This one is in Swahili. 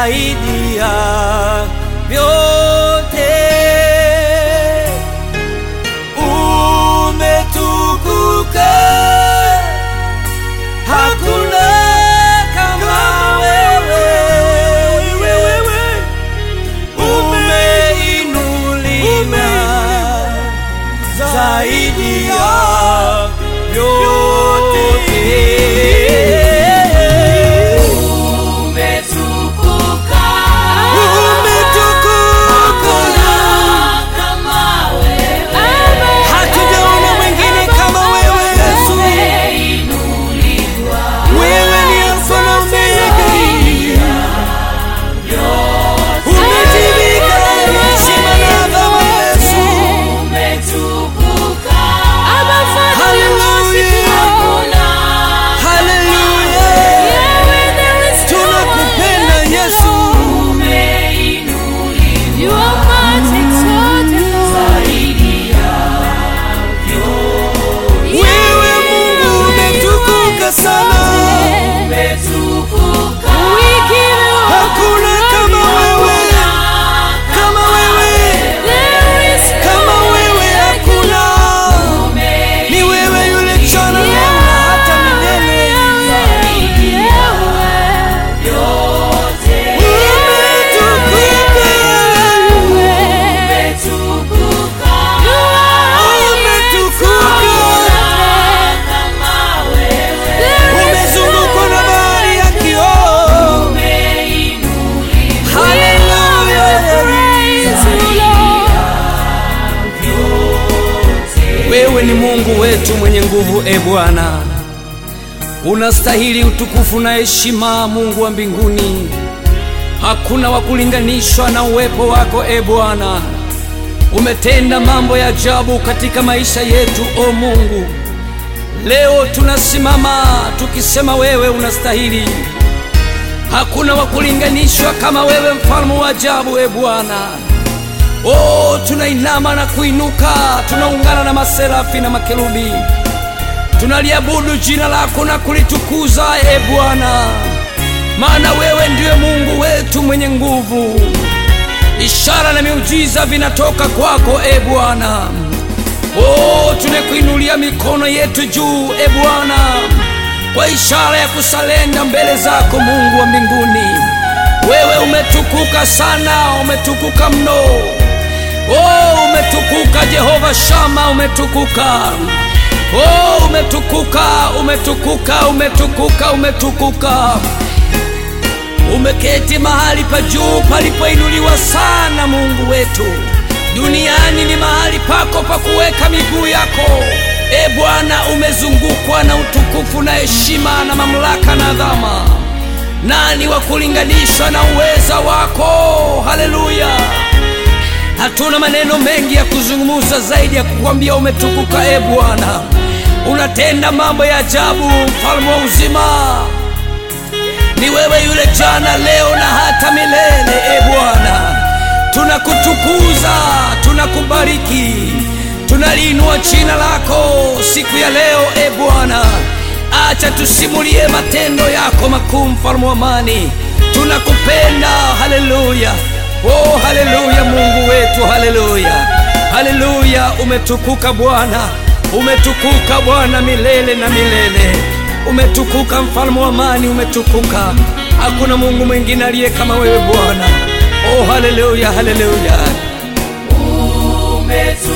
zaidi ya vyote. Umetukuka, hakuna kama wewe. Umeinuliwa zaidi ya vyote. Umetukuka, Umetukuka, kama wewe. hatujaona mwingine kama wewe Yesu. Umeinuliwa, Wewe ni Alfa na Omega, umejivika heshima na adhabu Yesu. umetukuka. Haleluya, Hakuna haleluya, tunakupenda Yesu. umeinuliwa zaidi ya Wewe Mungu umetukuka sana, umetukuka. hakuna kama wewe, kama wewe, kama wewe hakuna. Ni wewe yule jana leo na hata milele. Umetukuka, umetukuka, umezungukwa na bahari ya kioo. Haleluya. Wewe ni Mungu wetu mwenye nguvu, e Bwana, unastahili utukufu na heshima, Mungu wa mbinguni. Hakuna wa kulinganishwa na uwepo wako, e Bwana. Umetenda mambo ya ajabu katika maisha yetu, o Mungu. Leo tunasimama tukisema wewe unastahili. Hakuna wa kulinganishwa kama wewe, mfalme wa ajabu, e Bwana. Oh, tunainama na kuinuka, tunaungana na maserafi na makerubi, tunaliabudu jina lako na kulitukuza e Bwana, maana wewe ndiwe Mungu wetu mwenye nguvu. Ishara na miujiza vinatoka kwako e Bwana. Oh, tunakuinulia mikono yetu juu e Bwana, kwa ishara ya kusalenda mbele zako Mungu wa mbinguni. Wewe umetukuka sana, umetukuka mno. Oh, umetukuka Jehova Shama, umetukuka. Oh, umetukuka, umetukuka, umetukuka, umetukuka. Umeketi mahali pa juu palipoinuliwa sana, Mungu wetu. Duniani ni mahali pako pa kuweka miguu yako. E Bwana, umezungukwa na utukufu na heshima na mamlaka na adhama. Nani wa kulinganishwa na uweza wako? Haleluya! Hatuna maneno mengi ya kuzungumza zaidi ya kukwambia umetukuka, e Bwana. Unatenda mambo ya ajabu, mfalme wa uzima. Ni wewe yule jana, leo na hata milele, e Bwana. Tunakutukuza, tunakubariki, tunaliinua jina lako siku ya leo, e Bwana. Acha tusimulie matendo yako makuu, mfalme wa amani. Tunakupenda, haleluya. Oh, haleluya, Mungu wetu, haleluya, haleluya. Umetukuka Bwana, umetukuka Bwana milele na milele. Umetukuka mfalme wa amani, umetukuka. Hakuna Mungu mwingine aliye kama wewe Bwana. Oh, haleluya, haleluya. Umetukuka.